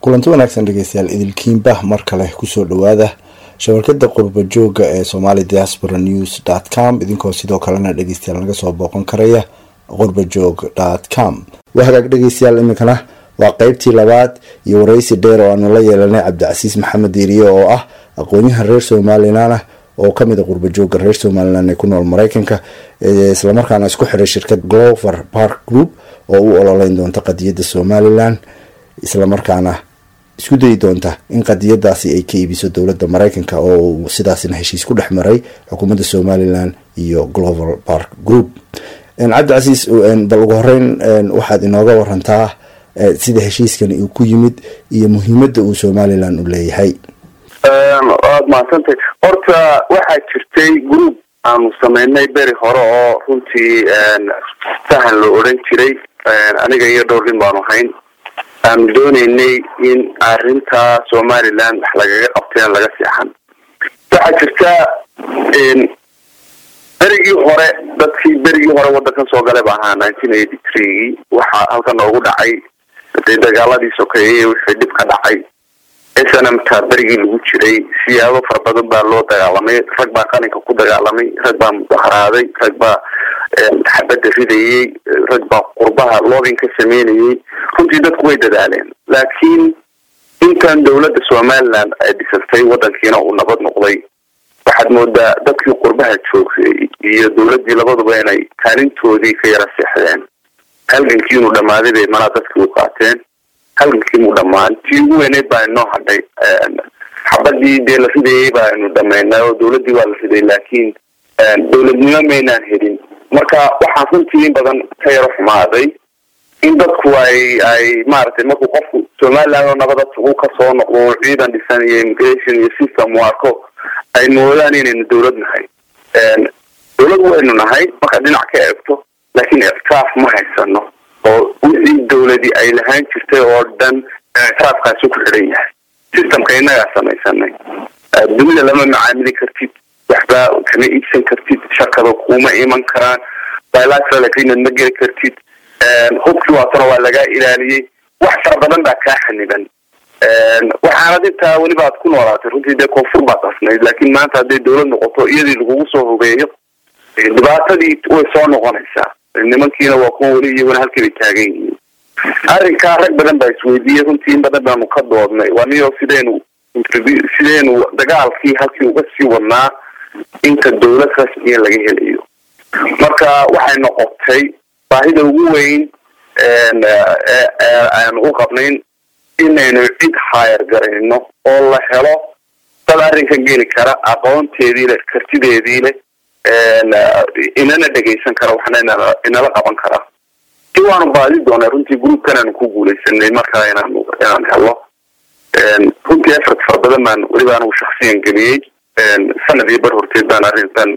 kulanti wanaagsan dhegeystayaal idilkiinba mar kale kusoo dhawaada shabakada qurba jooga ee somali diaspora news dot com idinkoo sidoo kalena dhegeystayaal naga soo booqan karaya qurbajoog dot com waa hagaag dhegeystayaal iminkana waa qeybtii labaad iyo wareysi dheer oo aanu la yeelanay cabdicasiis maxamed diiriye oo ah aqoon-yahan reer somalilan ah oo kamid a qurbajooga reer somalilan ee ku nool mareykanka islamarkaana isku xiray shirkad glover park group oo u ololeyn doonta qadiyadda somalilan islamarkaana isku dayi doonta in qadiyadaasi ay ka iibiso dowladda mareykanka oo sidaasna heshiis ku dhex maray xukuumadda somalilan iyo glover park group cabdicasiis bal ugu horeyn waxaad inooga warantaa sida heshiiskani uu ku yimid iyo muhiimadda uu somalilan u leeyahay waad mahadsantay horta waxaa jirtay group aanu sameynay beri hore oo runtii sahan la odhan jiray aniga iyo dhowr nin baanu hayn aanu dooneynay in arrinta somaliland wax lagaga qabteen laga seexan waxaa jirta berigii hore dadkii berigii hore wadankan soo galay ba ahaa nineteen eighty threegii waxaa halkan noogu dhacay dee dagaaladii sokeeyey wixii dhib ka dhacay snmta berigii lagu jiray siyaabo fara badan baa loo dagaalamay rag baa qalinka ku dagaalamay rag baa mudaharaaday rag baa xabadda ridayey rag baa qurbaha loobin ka sameynayay runtii dadku way dadaaleen laakiin intan dowladda somaliland ay dhisantay wadankiina uu nabad noqday waxaad moodaa dadkii qurbaha joogay iyo dowladdii labaduba inay kaalintoodii ka yara seexdeen halgankii inuu dhammaaday bay malaa dadkii u qaateen halgankii muu dhammaan tii ugu weyneyd baa inoo hadhay xabadii dee la ridayay baa inu dhamaynay oo dowladdii waa la riday laakiin dowladnimo maynaan helin marka waxaan runtii in badan ka yaro xumaaday in dadku ay ay maaragtay markuu qofku somaliland oo nabada ugu kasoo noqdo ciidan dhisan iyo immigration iyo system u arko ay moodaan inaynu dowlad nahay dowlad waynu nahay markaad dhinac ka eegto laakiin ictiraaf ma haysano oo wixii dowladii ay lahaan jirtay oo dhan ictiraafkaasi ku xidhan yahay systemka innagaa samaysanay dunida lama macaamili kartid waxba kama iibsan kartid shakada kuma iman karaan bilateral agreement ma geli kartid hubkii waatana waa lagaa ilaaliyey wax fara badan baa kaa xaniban waxaanad intaa weliba aad ku noolaatay runtii dee koonfur baad asnayd laakiin maanta hadday dowlad noqoto iyadii lagugu soo hubeeyo dhibaatadii way soo noqonaysaa nimankiina waa kuwa weli iyaguna halkii bay taagan yihiin arrinkaa rag badan baa isweydiiyey runtii in badan baanu ka doodnay waa niyo sidaynu sidaynu dagaalkii halkii uga sii wadnaa inta dowlad rasmiya laga helayo marka waxay noqotay baahida ugu weyn aanu u qabnayn inaynu cid haayar garayno oo la helo dad arrinkan geli kara aqoonteedii leh kartideedii leh inana dhegaysan kara waxna inala qaban kara si waanu baadi doonay runtii groupkan aanu ku guuleysanay markaa inaanu inaan helo runtii effort fara badan baan weliba anigu shaksiyan geliyey sanad iyo bar horteed baan arrintan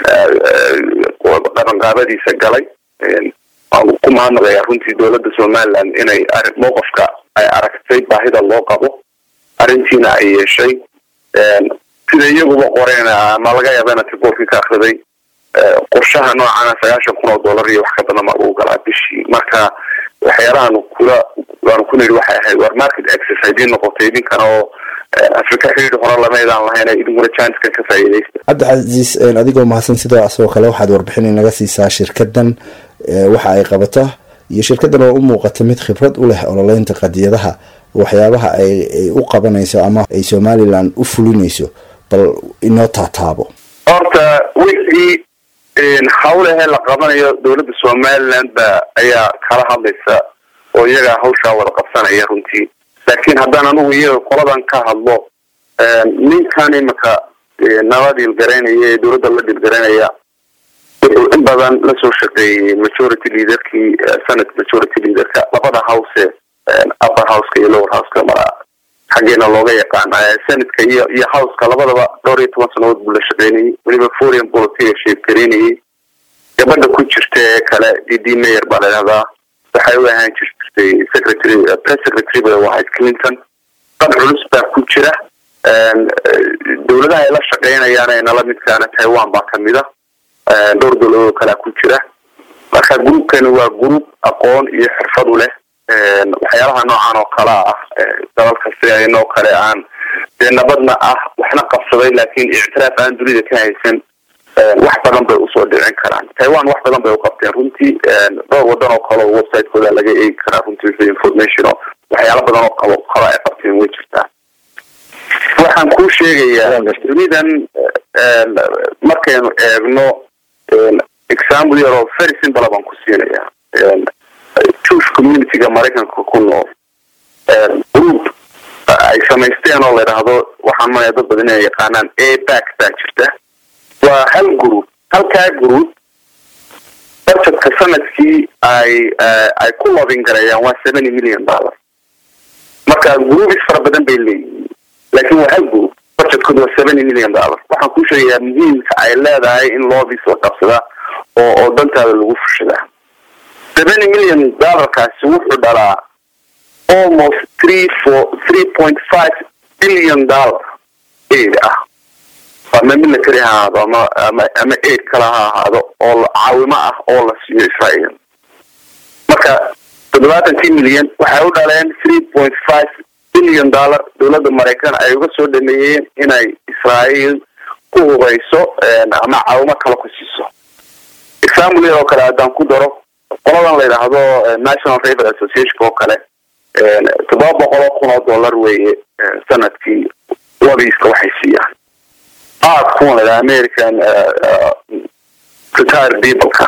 qabanqaabadiisa galay waan ku mahadnaqayaa runtii dowladda somaliland inay mowqafka ay aragtay baahida loo qabo arrintiina ay yeeshay sida iyaguba qoreen ma laga yaaba inaad riboorkii ka akriday qorshaha noocana sagaashan kun oo dollar iyo wax ka badan baa lagu galaa bishii marka waxyaalahaanu kula waanu ku nidhi waxay ahayd war market access haydii noqotay idinkana oo africa xidhiidh hore lamaydaan lahayn idinkuna janska ka faa'iidaysta cabdicasiis adigoo mahadsan sidoo sidoo kale waxaad warbixin inaga siisaa shirkadan waxa ay qabato iyo shirkadan oo u muuqata mid khibrad u leh ololeynta qadiyadaha waxyaabaha ay u qabanayso ama ay somaliland u fulinayso bal inoo taataabo horta wixii hawlahee la qabanayo dowladda somaliland ba ayaa kala hadlaysa oo iyagaa hawshaa wada qabsanaya runtii laakiin haddaan anigu iyaga qoladan ka hadlo ninkan imika nala dhiilgaraynaya ee dowladda la dhiilgaraynaya wuxuu in badan lasoo shaqeeyey majority leaderkii senate majority leaderka labada house upper houseka iyo lower houseka mara xaggeena looga yaqaana senatka iyo iyo houseka labadaba dhowr iyo toban sanadood buu la shaqeynayay weliba foreign policy sheeggareynayay gabadha ku jirta ee kale d d mayer baa layihahdaa waxay u ahaan jirtay secretary press secretary bay u ahayd clinton dad culus baa ku jira dowladaha ay la shaqeynayaan ee nala midkaana taiwan baa kamid a dhowr dowladood kalea ku jira marka groupkani waa group aqoon iyo xirfad u leh waxyaalaha noocan oo kale ah dalalka sidaynoo kale aan dee nabadna ah waxna qabsaday laakiin ictiraaf aan dunida ka haysan wax badan bay usoo dhicin karaan taiwan wax badan bay uqabteen runtii dhowr wadan oo kale oo website-kooda laga eegi karaa runtii wixii information oo waxyaala badan oo qabo kale ay qabteen way jirtaa waxaan kuu sheegayaa dunidan markaynu eegno example yar oo very simple baan ku siinayaa jewish communityga maraykanka ku nool group ay samaysteen oo la idhaahdo waxaan manaya dad badan inay yaqaanaan abac baa jirta waa hal group halkaa group budgetka sanadkii ay ay ku lobin gareeyaan waa seventy million dollar marka groupis fara badan bay leeyihiin laakiin waa hal group budgetkooda waa seventy million dollar waxaan kuu sheegayaa muhiimka ay leedahay in lobis la qabsada oo oo dantaada lagu fushadaa seventy million dollarkaasi wuxuu dhalaa almost three four three point five billion dollar aid ah ama military ha ahaado ama ama ama aid kale ha ahaado oo caawimo ah oo la siiyo israel marka toddobaatankii milyan waxay u dhaleen three point five billion dollar dowladda maraykan ay uga soo dhameeyeen inay israel ku hubeyso ama caawimo kale ku siiso example yar oo kale haddaan ku daro qoladan la yidhaahdo national river association oo kale toddoba boqol oo kun oo dollar weeye sanadkii lobiska waxay siiyaan aad kuwan la american retired peopleka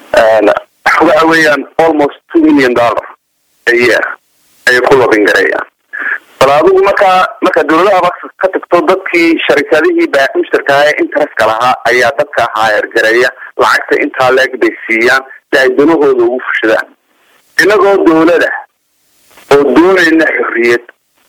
waxa weeyaan almost two million dollar a year ayay ku lobin gareeyaan bal adigu markaa marka dawladahaba ka tagto dadkii sharikadihii baa mushtarka ee interestka lahaa ayaa dadka haayar gareeya lacagta intaa leeg bay siiyaan si ay danahooda ugu fushadaan inagoo dawlada oo doonayna xorriyad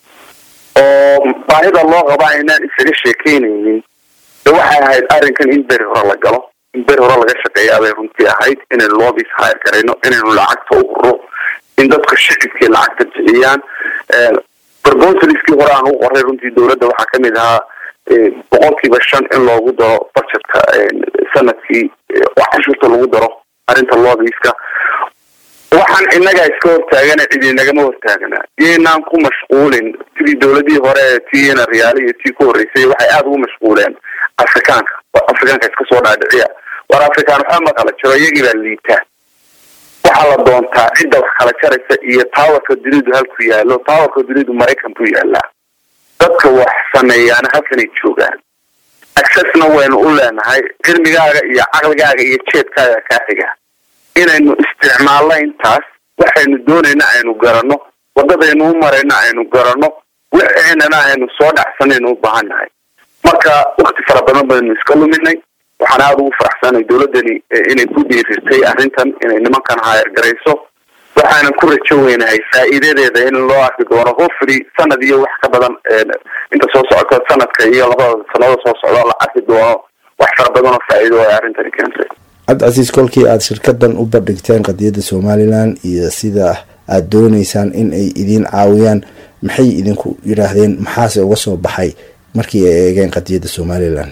oo baahida loo qaba aynaan isaga sheekeynaynin de waxay ahayd arrinkan in beri hore la galo in beri hore laga shaqeeyaa bay runtii ahayd inaynu lobis hayr garayno inaynu lacagta u huro in dadka shicibkii lacagta bixiyaan proposaliskii hore aan u qoray runtii dawladda waxaa kamid ahaa boqolkiiba shan in loogu daro budgetka sanadkii oo cashuurta lagu daro arrinta lobiska waxaan inagaa iska hortaagana cid inagama hortaagana iyoynaan ku mashquulin sidii dawladihii hore tiina riyaali iyo tii ku horreysay waxay aada ugu mashquuleen afrikaanka afrikaanka iska soo dhaadhiciya war afrikaan waxba ma kala jiro iyagii baa liitaa waxaa la doontaa cidda wax kala jaraysa iyo towerka dunidu halku yaalo towerka dunidu maraykan buu yaalaa dadka wax sameeyaana halkanay joogaan accessna waynu u leenahay cilmigaaga iyo caqligaaga iyo jeedkaaga kaa xiga inaynu isticmaalno intaas waxaynu doonayna aynu garanno wadadaynu u marayna aynu garanno waxeenana aynu soo dhacsanaynu u baahannahay marka wakti fara badan baynu iska luminay waxaan aada ugu faraxsanay dawladdani inay ku dhiirirtay arrintan inay nimankan haayar garayso waxaanan ku rajo weynahay faa'iidadeeda in loo arki doono hofri sanad iyo wax ka badan inta soo socota sanadka iyo labada sanado soo socda la arki doono wax fara badan oo faa'iido ay arrintani keentay cabdicasiis kolkii aada shirkadan u bandhigteen qadiyadda somalilan iyo sida aada dooneysaan in ay idiin caawiyaan maxay idinku yidhaahdeen maxaase uga soo baxay markii ay eegeen qadiyadda somalilan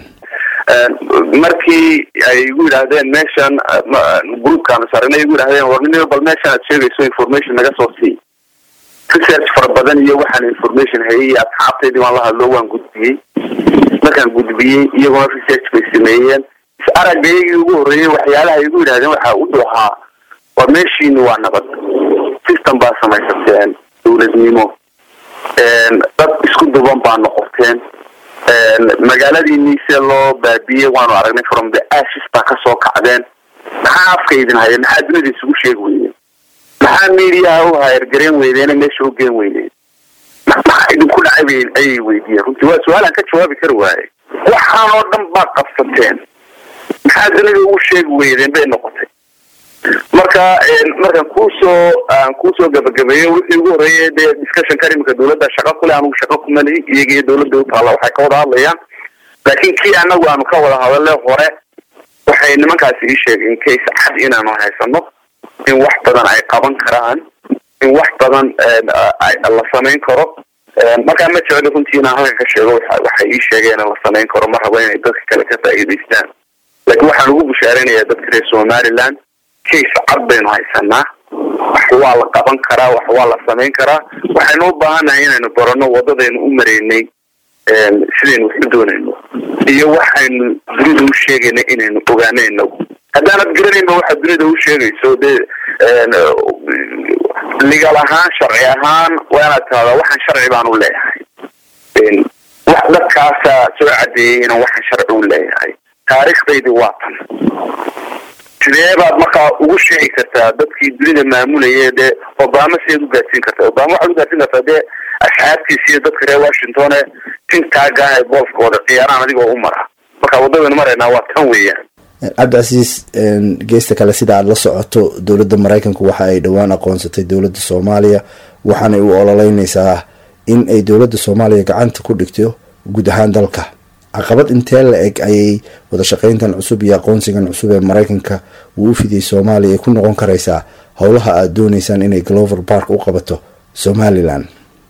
markii ay igu yidhaahdeen meeshan groupkaanu saarnay igu yidhahdeen warnin bal meeshan aad sheegayso information naga soo sii research fara badan iyo waxaan information hayay asxaabtaydii waan la hadlo waan gudbiyey markaan gudbiyey iyaguna research bay sameeyeen is aragaygii ugu horreeyey waxyaalaha igu yidhahdeen waxaa u dhuhaa war meeshiini waa nabad system baa samaysateen dawladnimo dad isku duban baa noqoteen magaaladii niise loo baabiyey waanu aragnay from the ashes baa kasoo kacdeen maxaa afka idin haya maxaa dunida isugu sheegi weydeen maxaa mediaha u hayargareen weydeene meesha u geen weydeen maxaa idinku dhacay ayay weydiiyeen runtii waa su-aalaan ka jawaabi kari waaye waxaan oo dhan baad qabsateen maxaa dunida ugu sheegi weydeen bay noqotay marka markaan kuusoo aan kuusoo gabagabeeyo wixii ugu horreeyay dee discussionkan iminka dawladda shaqa kule anugu shaqa kumalihi iyaga iyo dawladda u taalla waxay ka wada hadlayaan laakiin kii anagu aanu ka wada hadale hore waxay nimankaasi ii sheegeen case cad inaanu haysano in wax badan ay qaban karaan in wax badan la samayn karo markaa ma jeclo runtii inaan halka ka sheego waxay ii sheegeen in la samayn karo ma rabo inay dadka kale ka faa'iidaystaan laakiin waxaan ugu bushaaraynayaa dadka reer somaliland case cad baynu haysanaa wax waa la qaban karaa wax waa la samayn karaa waxaynu u baahannahay inaynu barano wadadaynu u maraynay sidaynu wax u doonayno iyo waxaynu dunida u sheegayna inaynu ogaanayno haddaanad garanaynba waxaad dunida u sheegayso dee ligal ahaan sharci ahaan waa inaad tahdaa waxaan sharci baan u leeyahay wax dadkaasa soo cadeeyay inaan waxaan sharci u leeyahay taariikhdaydii waa tan sidee baad markaa ugu sheegi kartaa dadkii dunida maamulayay dee obama sideed u gaadsiin kartaa obama waxaad u gaadsiin kartaa dee asxaabtiisa iyo dadka reer washington ee tintaaga ee golfkooda ciyaaraan adigoo u mara marka wadadaynu maraynaa waa tan weeyaan cabdicasiis geesta kale sida aada la socoto dowladda maraykanku waxa ay dhowaan aqoonsatay dowladda soomaaliya waxaanay u ololeyneysaa in ay dowladda soomaaliya gacanta ku dhigto guud ahaan dalka caqabad intee la eg ayay wadashaqeyntan cusub iyo aqoonsigan cusub ee maraykanka uu u fidiyay soomaaliya ay ku noqon karaysaa howlaha aada dooneysaan inay glover park u qabato somalilan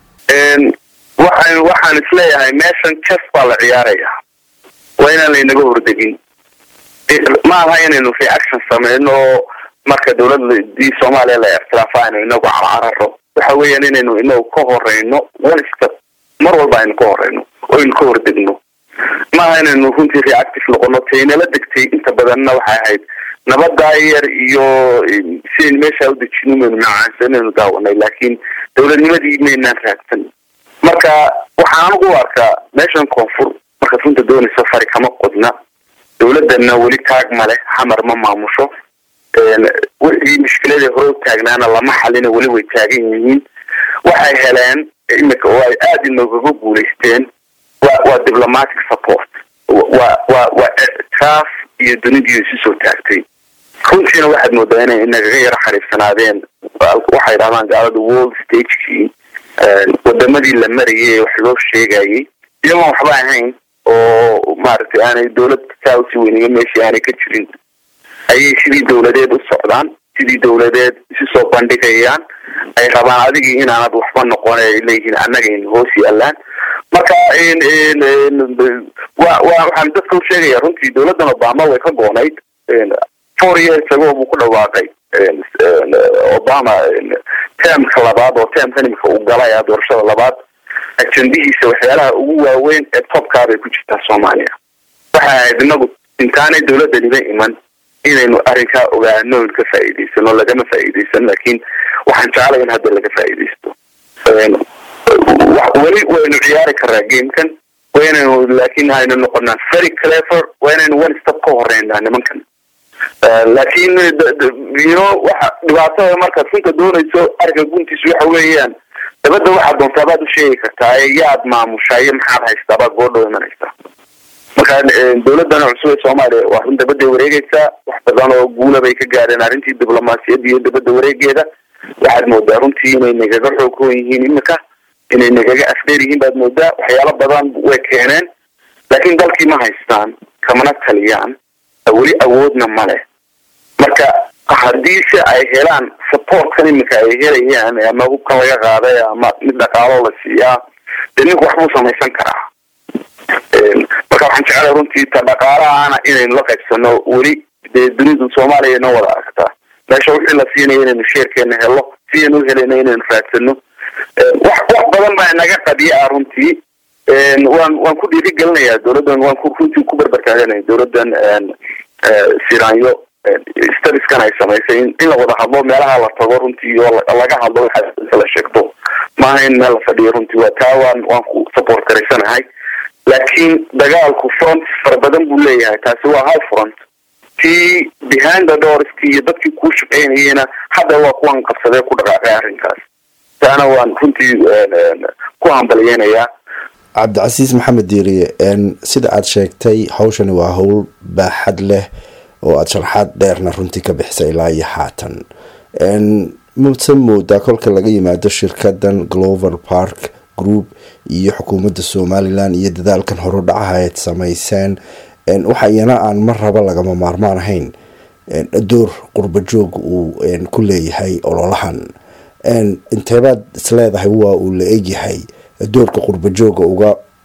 waxaan waxaan isleeyahay meeshan jas baa la ciyaarayaa waa inaan laynaga hordegin ma aha inaynu reaction sameyno oo marka dawladii soomaaliya la ictiraafa aynu inagu carcararo waxa weeyaan inaynu inagu ka horeyno one step mar walba aynu ka horeyno oo aynu ka hordegno maaha inaynu runtii reactive noqono taynala degtay inta badanna waxay ahayd nabadaa yar iyo sidaynu meeshaa udejino maynu macaansa inaynu daawanay laakiin dawladnimadii maynaan raagsan marka waxaan anigu u arkaa meeshan koonfur markaad runta doonayso fari kama qodna dawladana weli taag male xamar ma maamusho wixii mushkiladii hore u taagnaana lama xalina weli way taagan yihiin waxay heleen imika oo ay aada inoogaga guulaysteen wa waa diplomatic support wa wa waa ictiraaf iyo dunidii isu soo taagtay runtiina waxaad moodaa inay inagaga yaro xariifsanaadeen waxay dhahdaan gaalada world stagekii wadamadii la marayay ee wax loo sheegayay iyagoon waxba ahayn oo maaragtay aanay dawlad saa usi weyniyo meeshii aanay ka jirin ayay sidii dawladeed u socdaan sidii dawladeed isu soo bandhigayaan ay rabaan adigii inaanad waxba noqon ay leeyihiin annagayna hoos yaalaan marka wa wa waxaan dadka u sheegaya runtii dawladdan obama way ka goonayd four years ago buu ku dhawaaqay obama termka labaad oo termkan imika uu galay a doorashada labaad ajendihiisa waxyaalaha ugu waaweyn ee topkaa bay ku jirtaa soomaaliya waxay ahayd inagu intaanay dawladaniba iman inaynu arrinkaa ogaano n ka faa'iidaysano lagama faa'iidaysan laakiin waxaan jeclay in hadda laga faa'iidaysto weli waynu ciyaari karaa gamekan waa inaynu laakin aynu noqonaa very clever waa inaynu one step ka horeynaa nimankan laakiin yno waxa dhibaatada markaad runta doonayso arrinka guntiisa waxa weeyaan dabadda waxaad doontaa baad u sheegi kartaa ee yaad maamushaa iyo maxaad haystaa baad goodhow imanaysaa marka dawladdan cusub ee soomaaliya waa run dabadday wareegaysaa wax badan oo guula bay ka gaadheen arrintii diblomaasiyadda iyo dabadda wareegeeda waxaad moodaa runtii inay nagaga xoog hoon yihiin imika inay nagaga afdheer yihiin baad moodaa waxyaalo badan way keeneen laakiin dalkii ma haystaan kamana taliyaan weli awoodna ma leh marka haddii se ay helaan supportkan imika ay helayaan ama hubkan laga qaaday ama mid dhaqaalo la siiyaa dee ninku waxbuu samaysan karaa marka waxaan jeclay runtii ta dhaqaalahaana inaynu la qaybsano weli dee dunidu soomaaliya inoo wada aragtaa meesha wixii la siinaya inaynu sheerkeena helo sidaynu u helayna inaynu raadsano wax wax badan baa naga qadiya ah runtii waan waan ku dhiirigelinayaa dawladdan waan ku runtii ku berbertaaganaya dawladdan siranyo stadiskan ay samaysay in la wada hadlo meelaha la tago runtii oo laga hadlo waxa la sheegto maaha in meel la fadhiyo runtii waa taa waan waan ku support garaysanahay laakiin dagaalku front fara badan buu leeyahay taasi waa hal front tii behind the doorski iyo dadkii kuu shaqeynayena hadda waa kuwan qabsadee ku dhaqaaqay arrinkaas taana waan runtii ku hambalyeynayaa cabdicasiis maxamed diiriye sida aada sheegtay hawshani waa howl baaxad leh oo aada sharxaad dheerna runtii ka bixisa ilaa iyo haatan mase moodaa kolka laga yimaado shirkadan glover park group iyo xukuumadda somalilan iyo dadaalkan horudhacaha eed samayseen waxa iyana aan mar raba lagama maarmaan ahayn door qurba joog uu ku leeyahay ololahan inteebaad isleedahay waa uu la egyahay doorka qurba jooga uga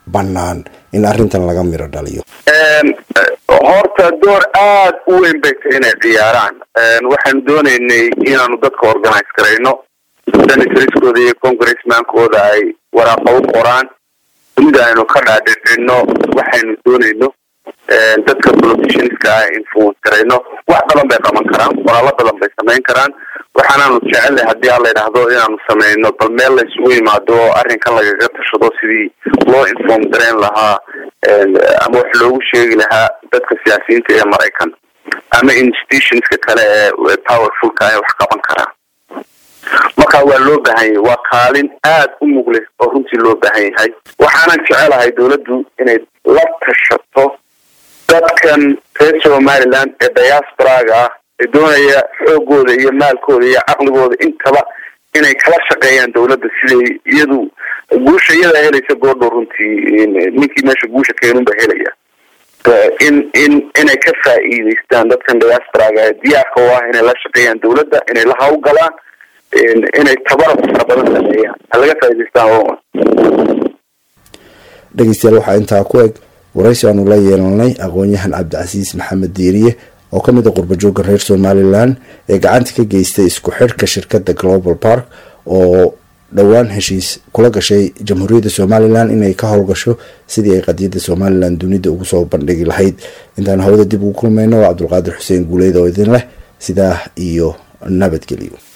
bannaan in arrintan laga miro dhaliyo horta door aada u weyn bay tahay inay ciyaaraan waxaanu doonaynay inaanu dadka organize garayno senatorskooda iyo congressmankooda ay waraaqa u qoraan dunida aynu ka dhaadhicino waxaynu doonayno dadka politicianska ah influence garayno wax badan bay qaban karaan walaalo badan bay samayn karaan waxaanaanu jecelnay haddii aan la yidhaahdo inaanu sameyno bal meel la isugu yimaado oo arrinkan lagaga tashado sidii loo inform garayn lahaa ama wax loogu sheegi lahaa dadka siyaasiyiinta ee maraykan ama institutionska kale ee powerfulka ee wax qaban karaa marka waa loo baahan yahay waa kaalin aada u mugleh oo runtii loo baahan yahay waxaanan jecelahay dawladdu inay la tashato dadkan reer somaliland ee diasporaga ah ee doonaya xoogooda iyo maalkooda iyo caqligooda intaba inay kala shaqeeyaan dawladda siday iyadu guusha iyadaa helaysa goordhow runtii ninkii meesha guusha keenunba helaya in in inay ka faa'iidaystaan dadkan diasporaga ee diyaarka u ah inay la shaqeeyaan dawladda inay la hawlgalaan inay tabarab fara badan sameeyaan ha laga faa'idaystaan dhegeystayaal waxaa intaa ku eg waraysi aanu la yeelanay aqoon-yahan cabdicasiis maxamed diiriye oo ka mid a qurbajooga reer somalilan ee gacanta ka geystay isku xidhka shirkadda global park oo dhowaan heshiis kula gashay jamhuuriyadda somalilan inay ka howlgasho sidii ay qadiyadda somalilan dunida ugu soo bandhigi lahayd intaan hawada dib ugu kulmayno waa cabdulqaadir xuseen guuleyd oo idin leh sidaa iyo nabadgelyo